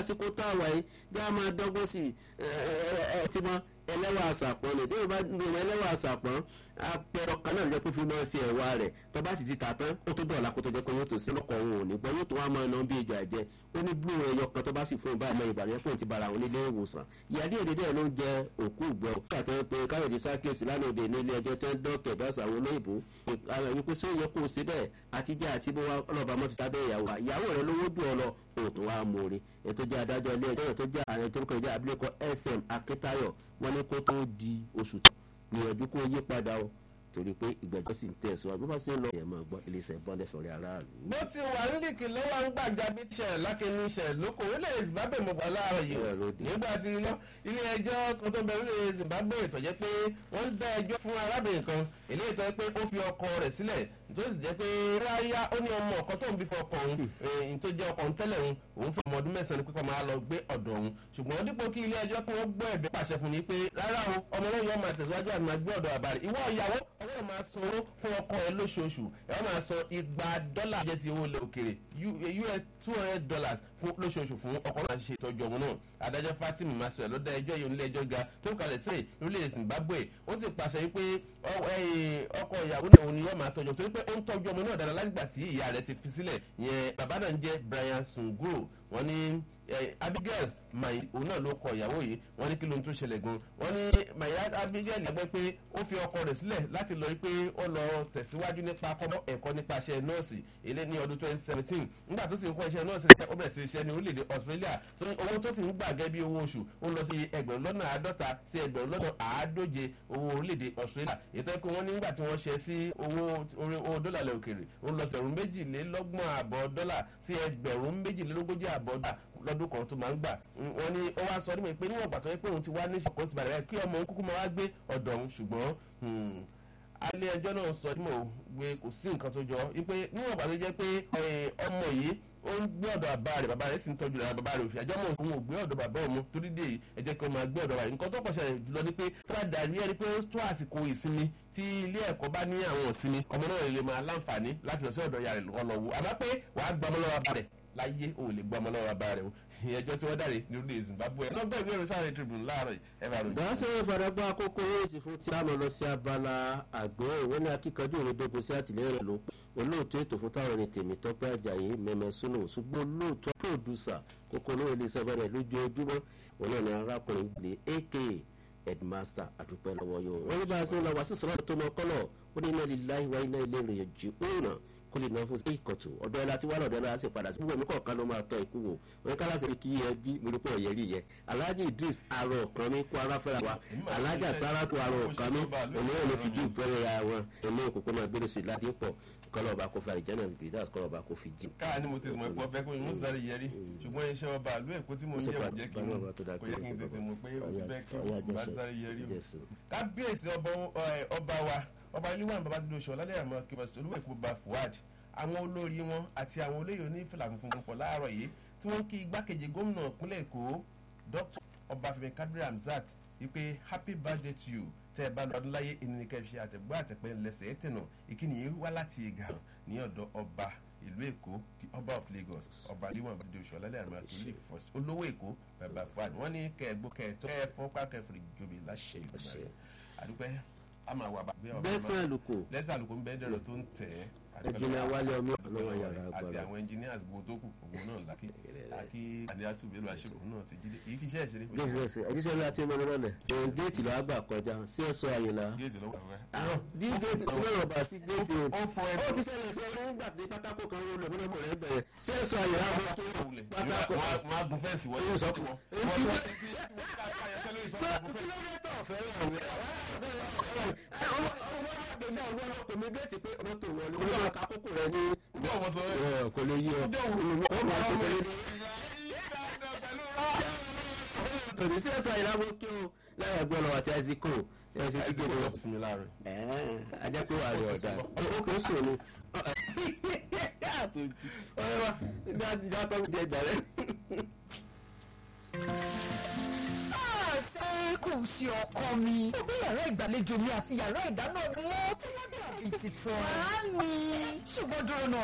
àsìkò tá a wà yìí jẹ́ a máa dọ́gbọ́n sí ẹ ẹ ẹ ti mọ ẹlẹ́wà àṣàpọ̀n lè déwò bá lo ẹlẹ́wà àṣàpọ̀n apẹ̀rọ kan náà ló jẹ́ pé fi máa ṣe ẹ̀wà rẹ̀ tó bá sì ti tà tán ó tó dọ̀la kó tó jẹ́ pé yóò tó sí lọ́kọ̀ òun ò ní gbọ́ yóò tó wá máa ná bí ìjà jẹ ó ní blue ẹyọ kan tó bá sì fún ìbáraẹ̀mọ ìbàdàn fún ti bara àwọn nílé ìwòsàn ìyá díẹ̀ díẹ̀ ló ń jẹ òkú ìgbẹ́ òkú àtẹ́ pé káyọ̀dé sákèsì lánàá òde ní ilé ẹjọ́ tẹ́ ń dọ́kẹ̀ bá sàwọn olóyìnbó wípé sóò yẹ kó o ṣe bẹ́ẹ̀ àtijọ́ àti bó wá ọlọ́ba mọ́ fi sábẹ́ ìyàwó ìyàwó rẹ lówó dùn ọ lọ òtún wa mòore ètò jẹ́ adájọ́ ilé ẹjọ́ tó jẹ́ ààrẹ tó ń kọjá abilékọ sm akíntayọ̀ wọ́n ní kó tó di oṣù tó gbìyànjú kó yí padà o torí pé ìgbẹ́jọ́ sì ń tẹ̀síwájú bó bá ṣe ń lọ ẹ̀ máa gbọ́ iléeṣẹ́ bọ́ndẹ̀ fọ̀rẹ́ aráàlú. bó ti wà nílìkì lọ́wọ́ ń gbàjà bí tíṣẹ̀ lákínní ṣẹ̀ lóko orílẹ̀ zimbabwe mo gbà láàárọ̀ yìí nígbà tí ilé ẹjọ́ kan tó bẹ̀rẹ̀ orílẹ̀ zimbabwe tó jẹ́ pé wọ́n dá ẹjọ́ fún arábìnrin kan eléyìí tó jẹ́ pé ó fi ọkọ rẹ̀ sílẹ̀ tó sì jẹ́ pé ráyá ó ní ọmọ ọ̀kan tó ń bí fọkọ òun èyí tó jẹ́ ọkọ̀ tẹ́lẹ̀ òun òun fún ọmọ ọdún mẹ́sàn-án ní pípọ̀ máa lọ gbé ọ̀dọ̀ òun ṣùgbọ́n dípò kí ilé ẹjọ́ kí wọ́n gbọ́ ẹ̀bẹ̀ pàṣẹ fún ni pé rárá o ọmọ náà yóò máa tẹ̀síwájú àti máa gbé ọ̀dọ̀ àbá rẹ̀ ìwọ ìyàwó ọwọ́ máa sanwó fún ọkọ ẹ lóṣooṣù ẹ máa san igba dọ́là jẹ́ ti owó ilẹ̀ òkèrè us two hundred dollars fún lóṣooṣù fún ọkọ náà ṣe ìtọ́jú ọmọ náà adájọ́ fatima masua ló dá ẹjọ́ yìí nílé ẹjọ́ ga tó kalẹ̀ sí orílẹ̀ zimbabwe ó sì pàṣẹ wípé ọkọ ìyàwó náà òun ni yóò máa tọ́jú torí pé ó ń tọ́jú ọmọ náà dára lágbà tí ìyá rẹ̀ ti fi sílẹ̀ yẹn bàbá náà ń jẹ́ brian sunguro wọ́n ní abigail mayi òun náà ló kọ ìyàwó yìí wọ́n ní kí ló ń tún ṣẹlẹ̀ gan wọ́n ní mayi abigail yàgbẹ́ pé ó fi ọkọ rẹ̀ sílẹ̀ láti lọ pé ó lọ tẹ̀síwájú nípa kọ́mọ́ ẹ̀kọ́ nípa iṣẹ́ nọ́ọ̀sì ilé ní ọdún twenty seventeen nígbà tó sì ń kọ́ iṣẹ́ nọ́ọ̀sì rẹ̀ ó bẹ̀rẹ̀ sí iṣẹ́ ní orílẹ̀-èdè australia tó ní owó tó sì ń gbà gẹ́ bí owó oṣù ó lọ sí ẹgbẹ̀rún lọ́nà àádọ́ta sí ẹgbẹ̀rún lọ́nà àádóje owó orílẹ̀-èdè australia ètò ẹ̀kọ́ wọn nígbà tí wọ́n ṣe sí owó dọ́là lẹ̀ òkèrè ó lọ sí ẹgbẹ̀rún méjìlélọ́gbọ̀n àbọ̀ dọ́là sí ẹgbẹ̀rún méjìlélógójì àbọ̀ dọ́là lọ́dún kan tó máa ń gbà wọ́n ní ó wá sọ nímọ̀ pé níwọ̀n gbà tó yẹ pé òun ti wá ní ìṣàkóso ìbàdàn rẹ̀ kí ọmọ òun kúkú máa wá gbé ọ̀dọ̀ òun ṣùgbọ́n alẹ́ ẹjọ́ náà sọ nímọ̀ pé kò sí nǹkan tó jọ wípé níwọ̀n gbà tó jẹ́ pé ọmọ yìí ó ń gbé ọ̀dọ̀ bàbá rẹ̀ bàbá rẹ̀ sì ń tọ́jú rẹ̀ bàbá rẹ̀ òfin àjọ mọ̀ òun ò gbé ọ̀dọ̀ bàbá òun torí dé ẹ jẹ́ kí wọ́n máa gbé ọ̀dọ̀ bàbá nǹkan tó pọ̀ṣẹ̀ jùlọ ni pé fúlàdà rí ẹni pé ó tó àsìkò ìsinmi tí ilé ẹ̀kọ́ bá ní àwọn ìsinmi ọmọ náà lè máa láǹfààní láti lọ sí ọ̀dọ̀ ìyá rẹ̀ lọ́wọ́ àmọ́ pé wàá gbọmọ lọ́wọ́ bàbá rẹ̀ láyé ò lè gbọmọ lọ́wọ́ bàbá rẹ̀ o ẹjọ́ tí wọ́n dáre ní orílẹ̀ zimbabwe lọ́gbọ́n ìwé ìròyìn sáré tribune láàárọ̀ ẹ̀rọ àròyìn. dáhùn ìfọdàgbà àkókò yóò ti fún tí a mọ̀ lọ sí abala àgbẹ̀ ìwé ní akíkanjú òrèdógún sí àtìlẹ́yìn rẹ̀ ló olóòtú ètò fún táwọn ẹni tèmi tọ́pẹ́ àjàyí mẹ́mẹ́ súnú ṣùgbọ́n olóòtú pòdùsà kókó olóòrè ilé iṣẹ́ bẹ̀rẹ̀ lójoojúmọ́ òun náà ni arákùnrin gbé aka headmaster àdúpẹ́ lọ́wọ́ yóò wọ́n ní bá a ṣe ń lọ wá sí sọ́lá tó mọ kọ́lọ̀ ó ní iná líláhi wá iná ilé rẹ̀ jù òun náà kó lè náà fún sí ìkọ̀tù ọ̀dọ́ ẹ̀ láti wá lọ́dọ̀ ẹ̀ láti padà sí gbogbo ẹ̀mí kọ̀ọ̀kan ló máa tọ́ ikú wò wọ́n ká láti kí ẹ bí mo ní pé ọ̀yẹ́ rí yẹ alhaji idris arọ ọ̀kan mi kó ara fẹ́ra wa alhaja saratu arọ ọ̀kan mi òmíràn ló fi ju ìbẹ̀rẹ̀ ya wọn ẹ̀mí òkùnkùn náà gbére sí ìlàdí pọ̀ kọlọba kò fi àìjẹ́nà bìdás kọlọba kò fi jí. káà ni mo ti mọ̀ pé ọ̀fẹ́ kó mo sáré yẹrí ṣùgbọ́n iṣẹ́ ọba àlú èkó tí mo ń yẹ̀ wò jẹ́ kí n kò yẹ kí n tètè mọ̀ pé o ti fẹ́ kí n bá sáré yẹrí o. kábíyèsí ọba wa ọba ilé-ìwọ̀n babájídé oṣù ọ̀làlẹ́ àmọ́ kí pásítọ̀ olúwẹ̀ kó ba fuad àwọn olórí wọn àti àwọn olóyè onífìlà funfun pọ̀ láàárọ̀ yìí tí wọ́n kí igbákejì gómìnà ìpínlẹ̀ èkó dr ọbáfẹ́mi kadiri hamzat wípé happy birthday to you tẹ́ ẹ bá lọ ọdún láyé ẹni kẹ́ fi àtẹ̀gbọ́ àtẹ̀pẹ́ lẹ́sẹ̀ ẹ̀ tẹ̀nà ìkíni yìí wá láti ìgà ní ọ̀dọ̀ ọba ìlú èkó the ọba of lagos ọba aliwọn abdul oṣù ọlálẹ àrùn àtúndì first olówó èkó bàbá fúad wọn ní kẹgbó kẹtọ kẹ fọpá kẹfìrì jòbì láṣẹ ìgbà rẹ àdúpẹ́ àmà wà bá bẹ́sẹ̀ àlùkò lẹ́sẹ̀ àlùkò ń bẹ́ẹ̀ dẹ̀rọ̀ tó ń tẹ̀ ẹ́ ẹjìnlẹ̀ wálé ọmọ ọlọ́wọ́ yàrá àti agbára àwọn engineers gbogbo tó kù ògbó náà lákì àkí àdéhàtú bẹ́ẹ̀ lọ àṣepọ̀ náà ti jíde kì í fi iṣẹ́ ìṣeré fún géètì ẹsẹ̀ ẹjíṣẹ́ ńlá tí mo lọ́rọ̀ lẹ̀ ẹ̀yìn géètì lọ́wọ́ àgbà kọjá sí ẹ̀sọ́ àyìnlá géètì lọ́wọ́ àwọn àwọn bí géètì tí wọ́n rọ̀bà sí géètì ó fọ ẹ ó ti ṣẹlẹ̀ sí ọdún nígbà tí pátákó kan ró lọ́gbọ́n mọ̀ rẹ̀ bẹ̀rẹ̀ sí ẹ̀sọ́ àyìnlá wọn tó pátákó wọn á gun fẹ́ǹsì wọlé Ó sọ fún wọn. wọn tó ti ti wọ́n ká ayọ̀ṣẹ́ lórí ìtọ́jú gun fẹ́ǹsì. kílómítà ọ̀fẹ́ rẹ̀ Ọjọ́ wo sọ ẹ́? kò lè yí ọ Ọjọ́ wo? ó máa ṣe pẹ̀lú pẹ̀lú rọ́. tòní sí ẹ̀sọ́ àyìnlá mo kí o láyé ẹgbẹ́ ọlọ́wọ́ àti ẹ̀sìnkò ẹ̀sìnkò Àìsíkò lọ fún mi láàárọ̀. ajẹ́ pé wà á rí ọ̀dà ó kò sùn ni ọ̀rẹ́ wa dátọ́ mi jẹ jàre. ṣé kò ṣe ọkọ mi. ó bí yàrá ìgbàlejò mi àti yàrá ìdáná mi wọ́n tí wọ́n dàbí titun. màámi. ṣùgbọ́n dúró náà